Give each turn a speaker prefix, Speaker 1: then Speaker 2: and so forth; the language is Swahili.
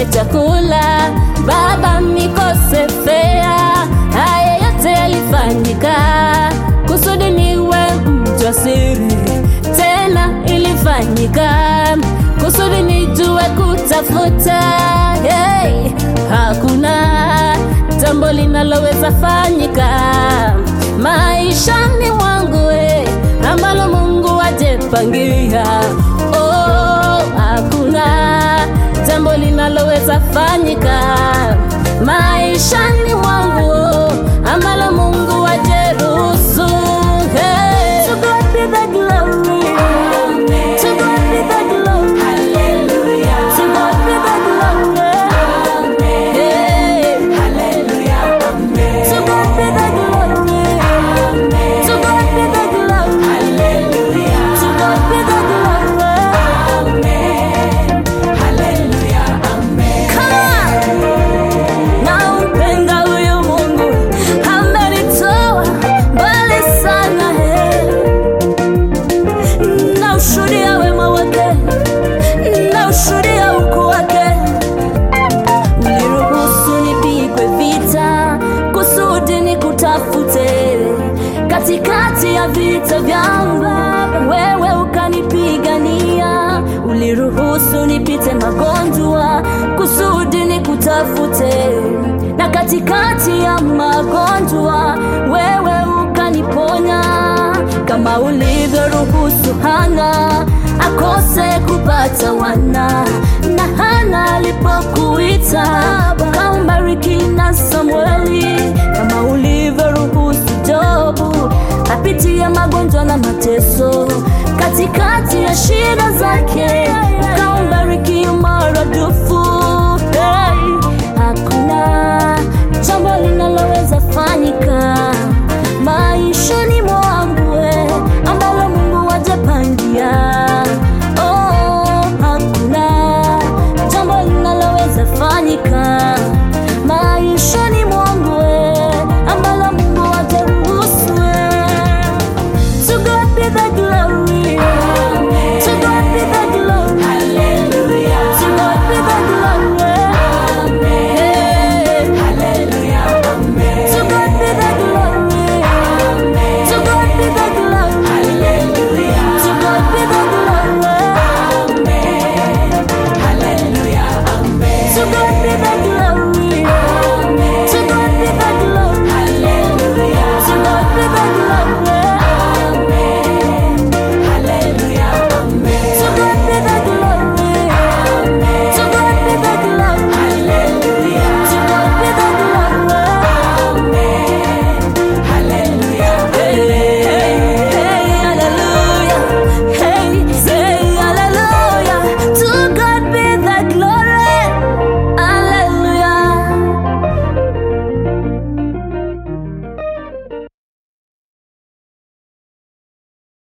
Speaker 1: nikose chakula, baba nikose fea. Haya yote yalifanyika kusudi niwe mjasiri, tena ilifanyika kusudi nijue kutafuta. Hey, hakuna jambo linaloweza fanyika maishani mwangu eh, ambalo Mungu ajepangia. Oh, hakuna jambo linaloweza fanyika maishani mwangu oh, ambalo Mungu ajeruhusu. Hey. To God be the glory. To God be the glory. To God be the glory. Hey. To God be the glory. To God be the glory. To God be the glory. Come on. Nampenda huyu Mungu, amenitoa mbali sana he. Naushuhudia wema wake, naushuhudia ukuu wake. Uliruhusu nipigwe vita kusudi nikutafute katikati ya vita vyangu, wewe ukanipigania. Uliruhusu nipite magonjwa kusudi nikutafute, na katikati ya magonjwa wewe ukaniponya, kama ulivyoruhusu Hana akose kupata wana, na Hana alipokuita ukambariki na Samueli, kama ulivyoruhusu Jobu apitie magonjwa na mateso, katikati ya shida zake